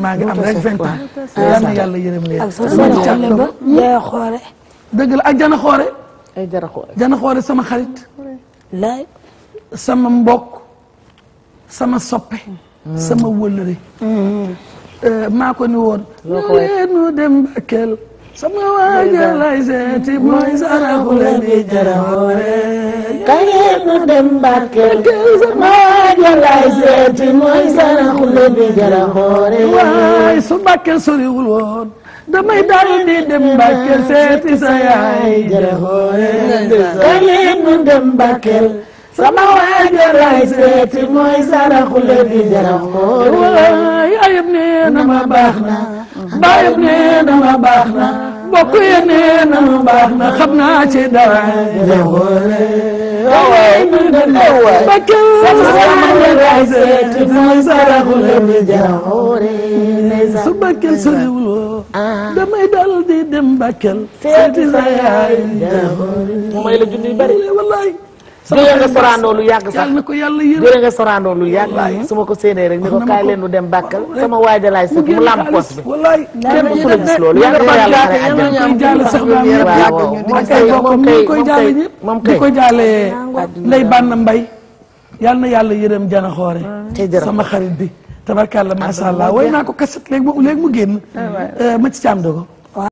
maa ngi am rek vingt ans yal na yàlla yërëm leen ak sa seen xale ba yaay xoore dëgg la ak jana xoore ay jara xool jana xoore sama xarit laay sama mbokk sama soppe sama wëllëre Euh, maa ko ni woon leenu dem Bakel sama waaja lay seeti mooy saraxule bi jaraxoore kayeenu dem Bakel sama waaja lay seeti mooy saraxule bi jara xoore waay su Bakel soriwul woon damay dal di dem Bakel seeti sa yaay jaraxoore kayeenu dem Bakel sama waaja lay seeti mooy saraxule bi jara xoore waay ayib nee na ma baax na baayib nee na ma baax na bokk ye nee na ma baax na xam naa ci dara jaraxoore kayeenu dem Bakel sama waaja lay seeti mooy saraxule bi jara xoore su Bakel soriwul woon damay dal di dem Bakel seeti sa yaay mu may la junni yu bari wallaay jëlee nga soraandoo lu yàgg sax yàlla na ko yàlla yërëm jëlee nga soraandoo lu yàgg su ma ko séenee rek ni ko kaay leen nu dem Bakel sama waaja laay sëkk mu làmp poos bi wallaay kenn mësu la gis loolu yàlla na yàlla xare àjjana koy jaale soxnaam yëpp waaw waaw ak ay bokkam ñu ngi koy jaale ñëpp moom di kay ko jaale Ndey Banna Mbay yàlla na yàlla yërëm jana xoore Tey jërëm. sama xarit bi tabarkàlla masha Allah way naa ko kaset léegi mu léegi mu génn ma ci caam dogo